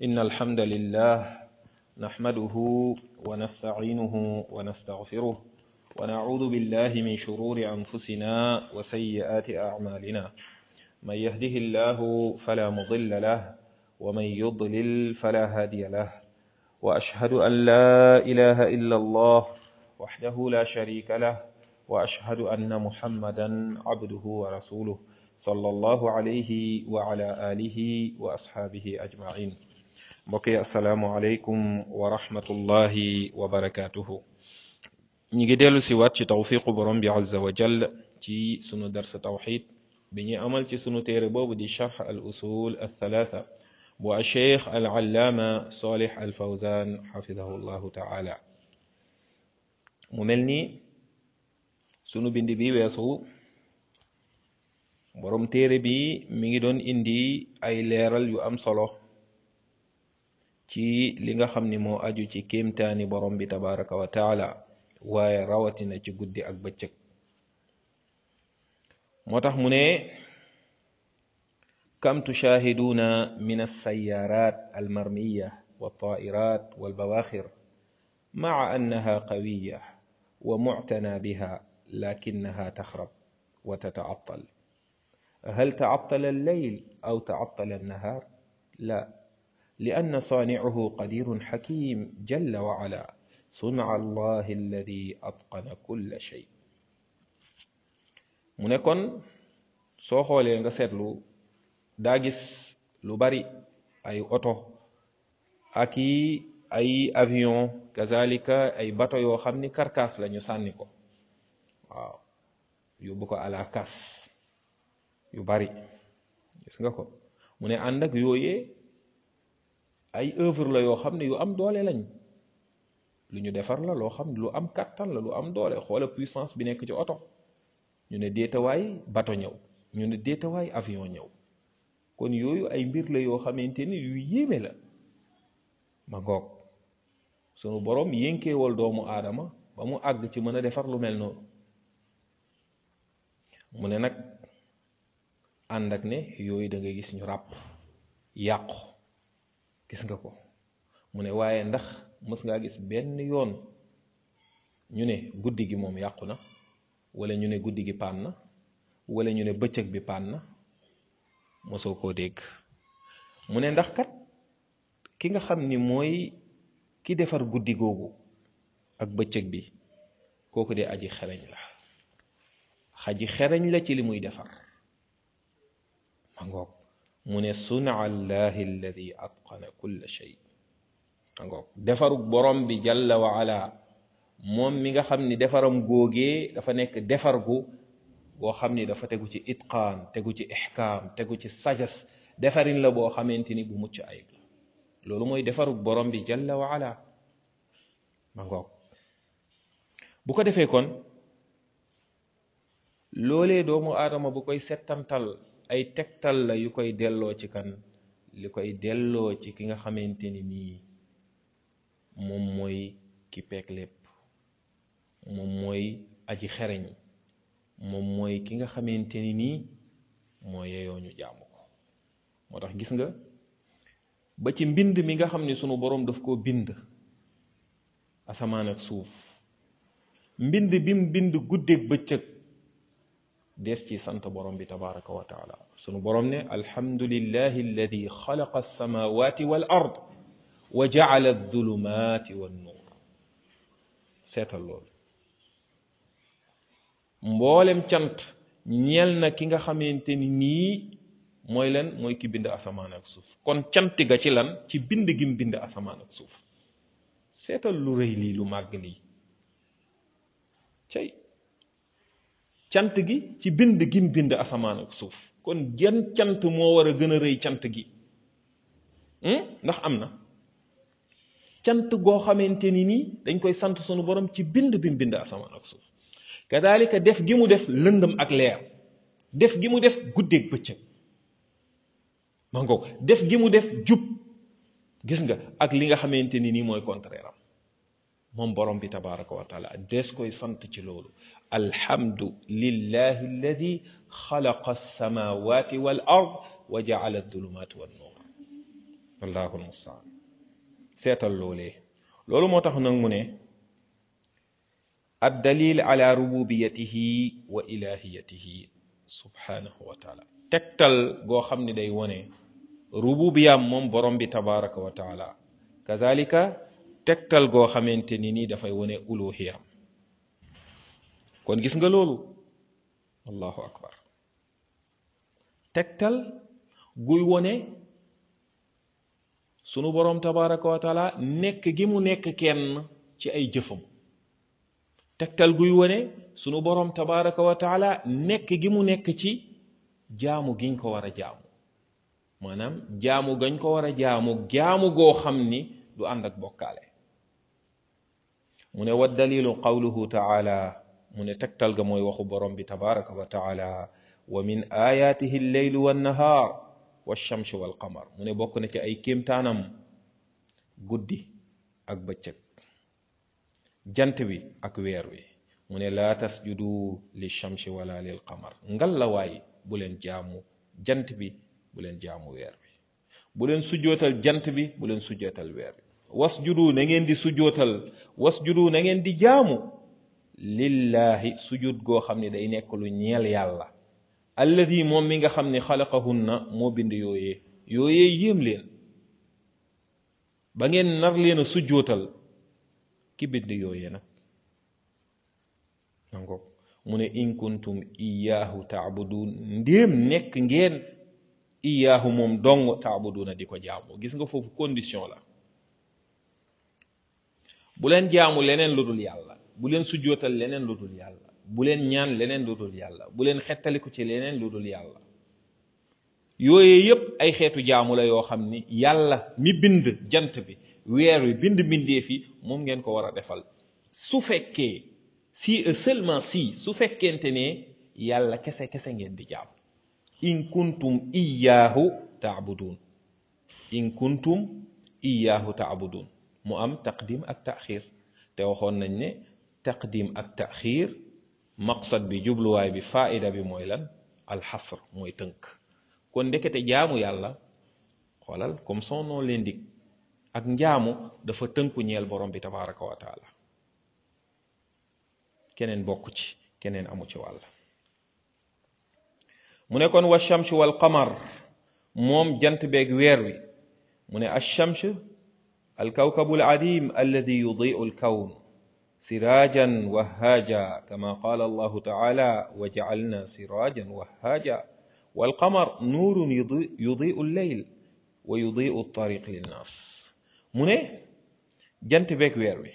إن الحمد لله نحمده ونستعينه ونستغفره ونعوذ بالله من شرور أنفسنا وسيئات أعمالنا من يهده الله فلا مضل له ومن يضلل فلا هادي له وأشهد أن لا إله إلا الله وحده لا شريك له وأشهد أن محمدا عبده ورسوله صلى الله عليه وعلى آله وأصحابه أجمعين mbokki asalaamualeykum wa rahmatullahi wa barakaatuhu ñi ngi dellu si waat ci tawfiqu borom bi azza wa jall ci sunu darsa tawxid bi ñuy amal ci sunu téere boobu di charx al usul al thalatha bu a cheikh al allaama solih al fawzan xafidahu llahu taala mu mel ni sunu bind bi weesu borom téere bi mi ngi doon indi ay leeral yu am solo ci li nga xam ni moo aju ci kéemtaani borom bi tabaraka wa taala waaye rawatina ci guddi ak bëccëg moo tax mu ne kam tushaahiduuna min alsayarat almarmiya waltairat walbawaxir maca annaha qawiya wa muctana biha lakinaha taxrab wa tatacattal hal tacattala alleyl aw tacattala annahaar la لأن صانعه قدير حكيم جل وعلا صنع الله الذي أتقن كل شيء mu ne kon soo xoolee nga seetlu daa gis lu bari ay oto ak i ay avion kazalika ay bato yoo xam ni karkaas la ñu sànni ko waaw yóbbu ko à la casse yu bari gis nga ko mu ne ànd ak yooyee ay œuvre la yoo xam ne yu am doole lañ lu ñu defar la loo xam ne lu am kàttan la lu am doole xoola puissance bi nekk ci oto ñu ne déetawaay bato ñëw ñu ne déetawaay avion ñëw kon yooyu ay mbir la yoo xamante ni yu yéeme la ma ngoog sunu borom yénkeewal doomu aadama ba mu àgg ci mën a defar lu mel noonu mu ne nag ànd ak ne yooyu da ngay gis ñu ràpp yàqu gis nga ko mu ne waaye ndax mës ngaa gis benn yoon ñu ne guddi gi moom yàqu na wala ñu ne guddi gi paan na wala ñu ne bëccëg bi paan na mosoo koo dégg mu ne ndax kat ki nga xam ni mooy ki defar guddi googu ak bëccëg bi kooku de aji xereñ la aji xereñ la ci li muy defar ma ngoog mu ne suna allahi alladi atqana kulla shay angoog defarug borom bi jalla wa ala moom mi nga xam ni defaram góogee dafa nekk defar gu boo xam ni dafa tegu ci itqaan tegu ci ixkaam tegu ci sajas defarin la boo xamante ni bu mucc ayib la loolu mooy defarug borom bi jalla wa ala ma ngoog bu ko defee kon loolee doomu aadama bu koy settantal ay tegtal la yu koy delloo ci kan li koy delloo ci ki nga xamante ni nii moom mooy ki peek lépp moom mooy aji xereñ moom mooy ki nga xamante ni nii moo yeyoo ñu jaamu ko moo tax gis nga ba ci mbind mi nga xam ne sunu boroom daf koo bind asamaan ak suuf mbind bi mu bind guddeeg bëccëg des ci sant borom bi tabaraka wa taala sunu borom ne alhamdulillahi alladi xalaqa alsamawati wal ard wa jaala aldulumati wannuur seetal loolu mboolem cant ñeel na ki nga xamante ni nii mooy lan mooy ki bind asamaan ak suuf kon cant ga ci lan ci bind gim bind asamaan ak suuf seetal lu rëy lii lu màgg lii cay cant gi ci bind gim bind asamaan ak suuf kon gen cant moo war a gën a rëy cant gi ndax am na cant goo xamante ni nii dañ koy sant sunu borom ci bind bim bind asamaan ak suuf kadaalika def gi mu def lëndëm ak leer def gi mu def guddeeg bëccëg ma ngoog def gi mu def jub gis nga ak li nga xamante ni nii mooy contraire am moom borom bi tabaraka wa taala des koy sant ci loolu alhamdu lillahi alladi xalaqa alsamawati wal ard wa jaala adulumat wan nuur allahu almustaan seetal loolee loolu moo tax nag mu ne ad dalil ala rububiyatihi wa ilahiyatihi subhanahu wa taala tegtal goo xam ne day wone rububiyam moom borom bi tabaraka wa taala kazalika tegtal goo xamante ni nii dafay wone uluhiyam kon gis nga loolu allahu akbar tegtal guy wone sunu boroom tabaraka wa taala nekk gi mu nekk kenn ci ay jëfam tegtal guy wone sunu boroom tabaraka wa taala nekk gi mu nekk ci jaamu giñ ko war a jaamu maanaam jaamu gañ ko war a jaamu jaamu goo xam ni du ànd ak bokkaale mu ne wa dalilu qawluhu taala mu ne tegtal ga mooy waxu borom bi tabaraka wa taala wa min ayatihi lleylu wannahaar walchamsu walqamar mu ne bokk na ci ay kéemtaanam guddi ak bëccëg jant bi ak weer wi mu ne laa tasjudu li chamsi wala lil qamar ngal la waay bu leen jaamu jant bi bu leen jaamu weer wi bu leen sujjootal jant bi bu leen sujjootal weer wi wasjudu na ngeen di sujjootal wasjudu na ngeen di jaamu lillahi sujud goo xam ne day nekk lu ñeel yàlla alladi moom mi nga xam ne xalaqahunna moo bind yooyee yooyee yéem leen ba ngeen nar leen a sujjootal ki bind yooyee nag nango mu ne in kuntum iyaahu taabudun ndéem nekk ngeen iyaahu moom dong taabuduna di ko jaamu gis nga foofu condition la bu leen jaamu leneen lu dul yàlla bu leen sujjootal leneen lu dul yàlla bu leen ñaan leneen lu dul yàlla bu leen xettaliku ci leneen lu dul yàlla yooye yépp ay xeetu jaamu la yoo xam ni yàlla mi bind jant bi weer wi bind mbindeef yi moom ngeen ko war a defal su fekkee si et seulement si su fekkente ne yàlla kese kese ngeen di jaam in kuntum iyaahu taabudun in kuntum iyaahu taabudun mu am taqdim ak taxir te waxoon nañ ne taqdim ak taxir maqsad bi jubluwaay bi faida bi mooy lan alxasr mooy tënk kon ndekete jaamu yàlla xoolal comme son nom l'indique ak njaamu dafa tënku ñeel borom bi tabaraka wa taala keneen bokk ci keneen amu ci wàll mu ne kon wa chamsu wal qamar moom jant beeg weer wi mu ne achams alkawkabu aladim alladi yudiu alkawn sirajan wahaaja kama qala allahu taala wa jacalna sirajan wahaaja walqamar nuurun yudiu alleyl wa yudiu altariq linnas mu ne jant beeg weer wi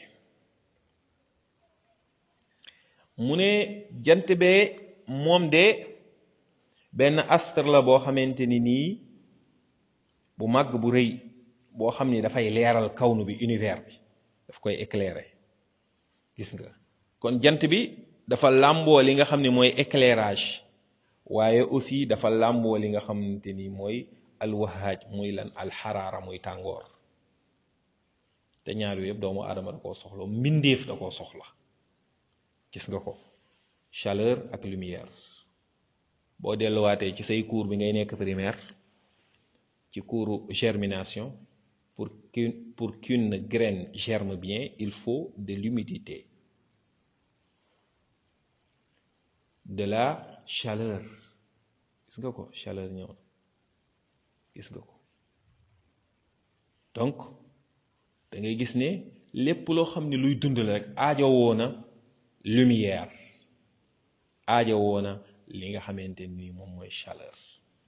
mu ne jant bee moom de benn astre la boo xamante ni nii bu màgg bu rëy boo xam ni dafay leeral kawnu bi univers bi daf koy éclairer gis nga kon jant bi dafa làmboo li nga xam ne mooy éclairage waaye aussi dafa làmboo li nga xamante ni mooy alwahaaj muy lan alxaraara muy tàngoor te ñaar yooyu yëpp doomu aadama da koo soxla mbindeef da koo soxla gis nga ko chaleur ak lumière boo delluwaatee ci say cours bi ngay nekk primaire ci cours germination pour qu'une pour qu'une graine germe bien il faut de l'humidité de la chaleur gis nga ko chaleur ñëw na gis nga ko donc da ngay gis ne lépp loo xam ne luy dund la rek aajo woona lumière aajo woona li nga xamante ni moom mooy chaleur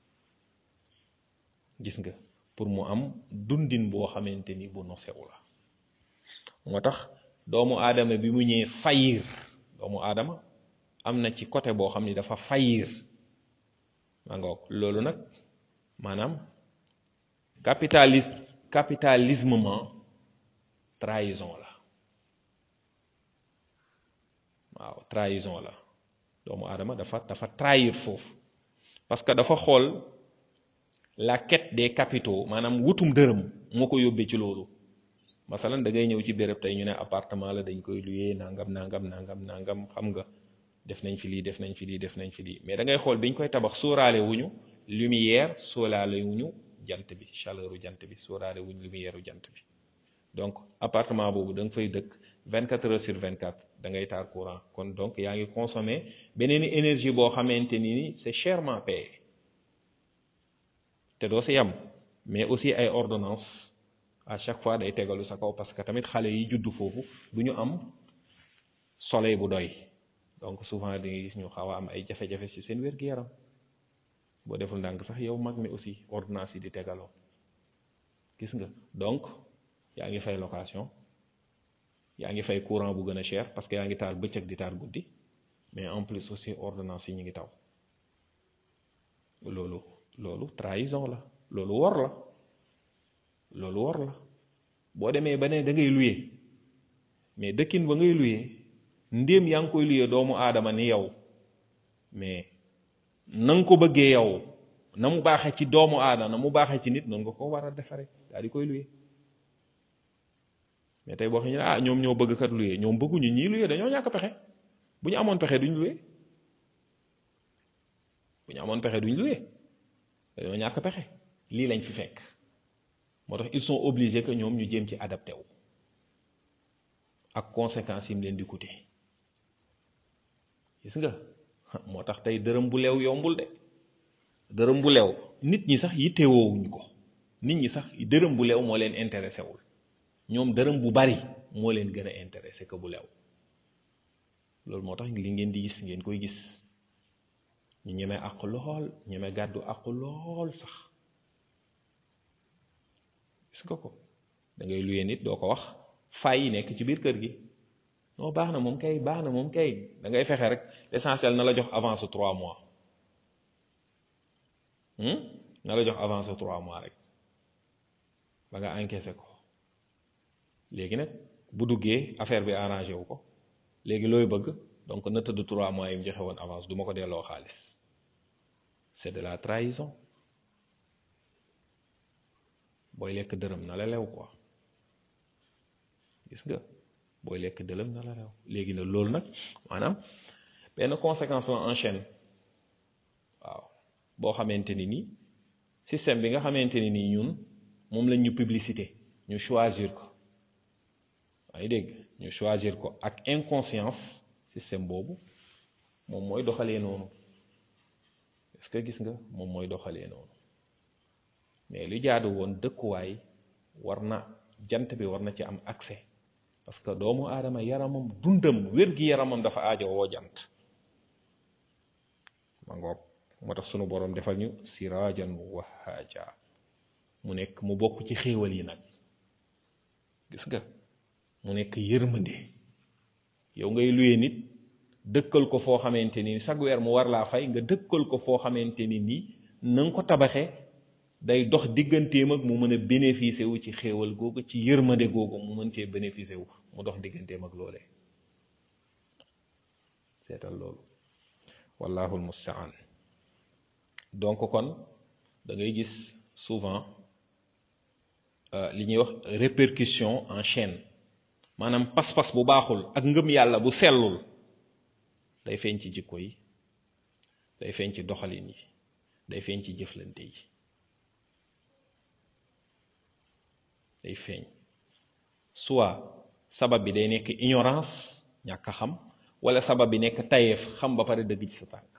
gis nga pour mu am dundin boo xamante ni bu nosewu la moo tax doomu aadama bi mu ñëwee fayir doomu aadama am na ci côté boo xam ni dafa fayir ma ngoog loolu nag maanaam capitaliste capitalismement trahison la waaw trahison la doomu aadama dafa dafa trahir foofu parce que dafa xool la quête des capitaux maanaam wutum dërëm moo ko yóbbee ci loolu masalan da ngay ñëw ci béréb tey ñu ne appartement la dañ koy luyee nangam nangam nangam nangam xam nga def nañ fi lii def nañ fi lii def nañ fi lii mais da ngay xool biñ koy tabax sóoraale wuñu lumière sóoraale wuñu jant bi chaleur u jant bi sóoraale wuñ lumière u jant bi donc appartement boobu da nga fay dëkk 24 heures sur 24 da ngay taal courant kon donc yaa ngi consommer beneen énergie boo xamante ni ni c'est chèrement payé te doo si yam mais aussi ay ordonnance à chaque fois day tegalu sa kaw parce que tamit xale yi juddu foofu du ñu am soleil bu doy donc souvent da ngay gis ñu xaw a am ay jafe-jafe ci seen wér-gu-yaram boo deful ndànk sax yow mag mi aussi ordonnance yi di tegaloo gis nga donc yaa ngi fay location yaa ngi fay courant bu gën a cher parce que yaa ngi taal bëccëg di taal guddi mais en plus aussi ordonnance yi ñu ngi taw loolu loolu trahison la loolu wor la loolu wor la boo demee ba ne da ngay luye mais dëkkin ba ngay luye ndéem yaa ngi koy luye doomu aadama ni yow mais na nga ko bëggee yow na mu baaxee ci doomu aadama na mu baaxee ci nit noonu nga ko war a defare daal di koy luye mais tey boo xam ne ah ñoom ñoo bëgg kat luye ñoom bëgguñu ñii luye dañoo ñàkk pexe bu ñu amoon pexe duñ luye bu ñu amoon pexe duñ luye dañoo ñàkk pexe lii lañ fi fekk moo tax ils sont obligés que ñoom ñu jéem ci adapté wu ak conséquences yi mu leen di coûter gis nga moo tax tey dërëm bu leew yombul de dërëm bu leew nit ñi sax yittewoowuñ ko nit ñi sax dërëm bu leew moo leen intéressé wul ñoom dërëm bu bari moo leen gën a intéressé que bu leew loolu moo tax li ngeen di gis ngeen koy gis ñu ñeme àq lool ñeme gàddu àq lool sax gis nga ko da ngay luye nit doo ko wax fay yi nekk ci biir kër gi non baax na moom kay baax na moom kay da ngay fexe rek l'essentiel na la jox avance trois mois na la jox avance trois mois rek ba nga encaissé ko léegi nag bu duggee affaire bi arrangé wu ko léegi looy bëgg donc na tëdd trois mois yi mu joxe woon avance du ma ko delloo xaalis c'est de la trahison booy lekk dërëm na la lew quoi gis nga booy lekk dërëm na la lew léegi nag loolu nag maanaam benn conséquence la en chaîne waaw boo xamante ni nii système bi nga xamante ni nii ñun moom lañ ñu publicité ñu choisir ko yaa ngi dégg ñu choisir ko ak inconscience système boobu moom mooy doxalee noonu est-ce que gis nga moom mooy doxalee noonu mais lu jaadu woon dëkkuwaay war na jant bi war na ci am accès parce que doomu aadama yaramam dundam wér-gi-yaramam dafa aajo woo jant ma ngoog moo tax sunu boroom defal ñu sirajan wahaja mu nekk mu bokk ci xéewal yi nag gis nga mu nekk yërmande yow ngay luye nit dëkkal ko foo xamante ni chaque weer mu war laa fay nga dëkkal ko foo xamante ni nii na nga ko tabaxee day dox digganteem ak mu mën a bénéficier wu ci xéewal googu ci yërmande googu mu mën cee bénéficier wu mu dox digganteem ak loolee seetal loolu wallahu almustaan donc kon da ngay gis souvent li ñuy wax répercussion en chaîne maanaam pas-pas bu baaxul ak ngëm yàlla bu sellul day feeñ ci jikko yi day feeñ ci doxalin yi day feeñ ci jëflante yi day feeñ soit sabab bi day nekk ignorance ñàkk a xam wala sabab bi nekk tayeef xam ba pare dëgg ci sa tànk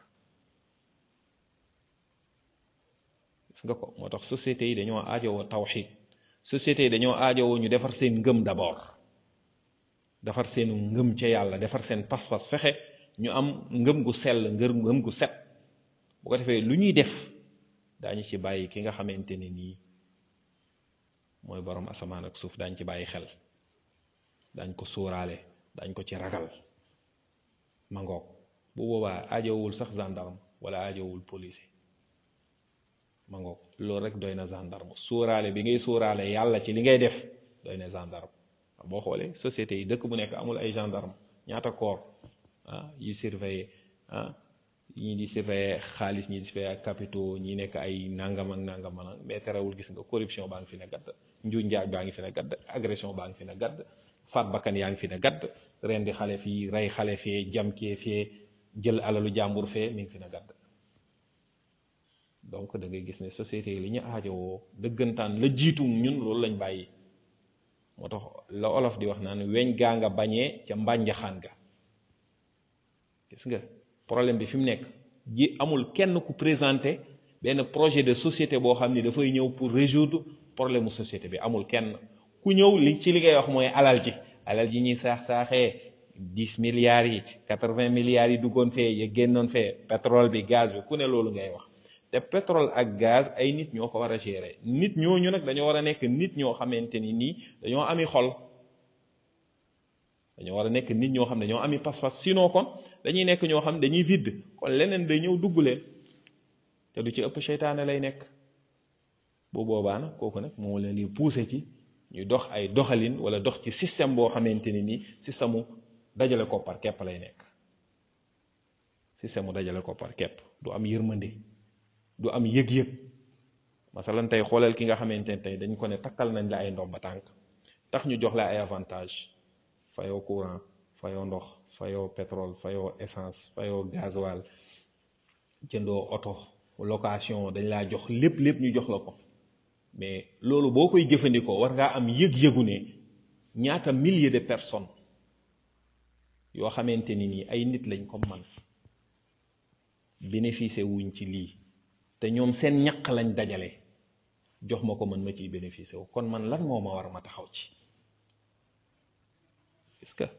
gis nga ko moo tax sociétés yi dañoo aajowoo tawxid sociétés yi dañoo aajowoo ñu defar seen ngëm d'abord defar seenu ngëm ca yàlla defar seen pas-pas fexe ñu am ngëm gu sell ngër ngëm gu set bu ko defee lu ñuy def daañu ci bàyyi ki nga xamante ne nii mooy borom asamaan ak suuf daañ ci bàyyi xel dañ ko sóoraale dañ ko ci ragal ma ngoog bu boobaa aajowul sax gendarme wala aajowul policier ma ngoog loolu rek doy na gendarme sóoraale bi ngay sóoraale yàlla ci li ngay def doy na gendarme boo xoolee société yi dëkk bu nekk amul ay gendarme ñaata corps ah yi surveiller ah ñii di surveiller xaalis ñii di surveiller ak capitaux ñi nekk ay nangam ak nangam ak mais terewul gis nga corruption baa ngi fi ne gadd njuuj njaaj baa ngi fi ne gadd agression baa ngi fi ne gadd faat bakkan yaa ngi fi ne gadd ren di xale fii rey xale fee jam kee fee jël alalu jàmbur fee mi ngi fi ne gadd donc da ngay gis ne société yi li ñu aajowoo dëggantaan la jiitu ñun loolu lañ bàyyi moo tax la olof di wax naan weñ gaa nga bañee ca mbànjaxaan ga gis nga problème bi fi mu nekk ji amul kenn ku présenté benn projet de société boo xam ni dafay ñëw pour résoudre problème mu société bi amul kenn ku ñëw li ci li ngay wax mooy alal ji alal ji ñuy saax saaxee dix milliards yi quatre vingt milliards yi duggoon fee ya génnoon fee pétrole bi gaz bi ku ne loolu ngay wax te pétrole ak gaz ay nit ñoo ko war a gérer nit ñooñu nag dañoo war a nekk nit ñoo xamante ni nii dañoo ami xol dañoo war a nekk nit ñoo xam ne dañoo ami pas-pas sinon kon dañuy nekk ñoo xam dañuy vide kon leneen day ñëw dugg leen te du ci ëpp seytaane lay nekk bu boobaa nag kooku nag moo leen di pousser ci ñu dox ay doxalin wala dox ci système boo xamante ni nii système mu dajale koppar képp lay nekk système mu dajale koppar képp du am yërmande du am yëg-yëg masalan tey xoolal ki nga xamante ne tey dañ ko ne takkal nañ la ay ndomba tànk tax ñu jox la ay avantage fayoo courant fayoo ndox fayoo pétrole fayoo essence fayoo gasoil jëndoo oto location dañ laa jox lépp lépp ñu jox la ko mais loolu boo koy jëfandikoo war ngaa am yëg-yëgu ne ñaata milliers de personnes yoo xamante ni nii ay nit lañ comme man bénéficier wuñ ci lii te ñoom seen ñaq lañ dajale jox ma ko man ma ciy bénéficier wu kon man lan moo ma war ma taxaw ci est-ce que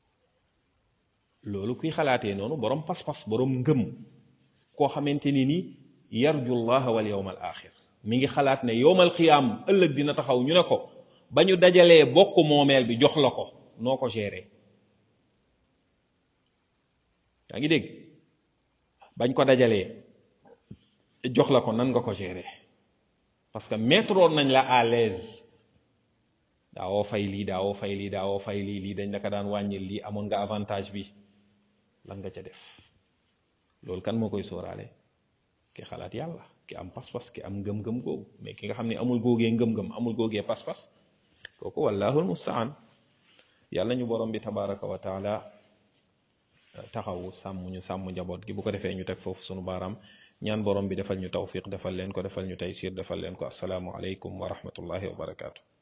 loolu kuy xalaatee noonu borom pas-pas borom ngëm koo xamante ni nii yarju llaha wal yawmal axir mi ngi xalaat ne yowmal xiyaam ëllëg dina taxaw ñu ne ko ba ñu dajalee bokk moomeel bi jox la ko noo ko gérer yaa ngi dégg bañ ko dajalee jox la ko nan nga ko gérer parce que mettre woon nañ la à l'aise daawoo fay lii daawoo fay lii daawoo fay lii lii dañ la ko daan wàññil lii amoon nga avantage bi lan nga ca def loolu kan moo koy sóoraale ki xalaat yàlla ki am pas-pas ki am ngëm-ngëm googu mais ki nga xam ne amul góogee ngëm-ngëm amul góogee pas-pas kooku wallahul mustaan yàlla ñu borom bi tabaraka wa taala taxawu sàmm ñu sàmm njaboot gi bu ko defee ñu teg foofu sunu baaraam ñaan borom bi defal ñu tawfiq defal leen ko defal ñu taysir defal leen ko asalaamu aleykum wa rahmatullahi wa barakaatu